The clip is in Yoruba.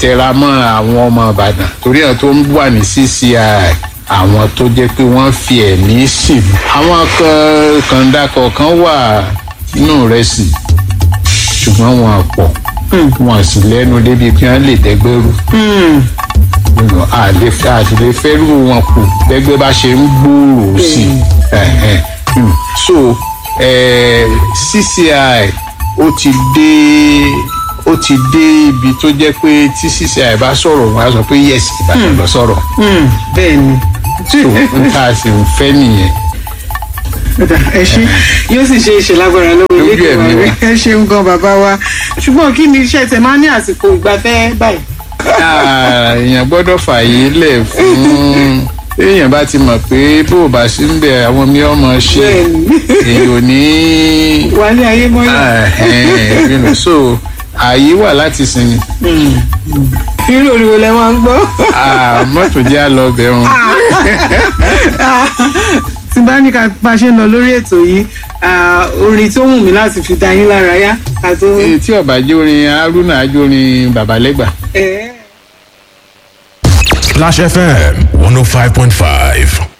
tẹra mọ́ àwọn ọmọ ìbàdàn torí àwọn tó ń wà ní cci àwọn tó jẹ́ pé wọ́n fi ẹ̀mí sílùú àwọn kan kàńdà kọ̀ọ̀kan wà nínú rẹ̀ sí ṣùgbọ́n wọn pọ̀ wọn sì lẹ́nu débi pé wọ́n lè dẹ́gbẹ́rú àlè àlè fẹ́rù wọn kù gbẹgbẹ́ bá ṣe ń gbòòrò sí i so eh, cci ó ti dé ó ti dé ibi tó jẹ́ pé tí cci bá sọ̀rọ̀ wọn á sọ pé yes ìbàdàn lọ sọ̀rọ̀ bẹ́ẹ̀ ni so n ta sì ń fẹ́ nìyẹn. Ọ̀dà, ẹ ṣe yóò sì ṣe ìṣe lágbára lọ́wọ́ Lójú ilé ẹ̀mí ìgbìmọ̀ wa. rẹ ẹ ṣeun gan bàbá wa ṣùgbọ́n kí ni iṣẹ́ tẹ máa ń ní àsìkò ìgbafẹ́ báyìí. Ah, èèyàn gbọ́dọ̀ fààyè lẹ̀ fún èèyàn bá ti mọ̀ pé bó o bá sí ń bẹ̀ àwọn mi ọmọ ṣe Bẹ́ẹ̀ni. èèyàn ò ní wálé ayé mọ́lẹ̀. Ah, eh, you know, so ààyè wà láti sinmi irú òrìwò lẹ máa ń gbọ́. Ah, mọ́tò jẹ́ àlọ́ bẹ̀rùn tí bá ní ká bá ṣe ń lọ lórí ètò yìí ah, orin tó wù mí láti fi dá yín lára yá ká tó. tí ọba jórin haruna ajórin babalẹ́gbà. Eh. Splash FM 105.5.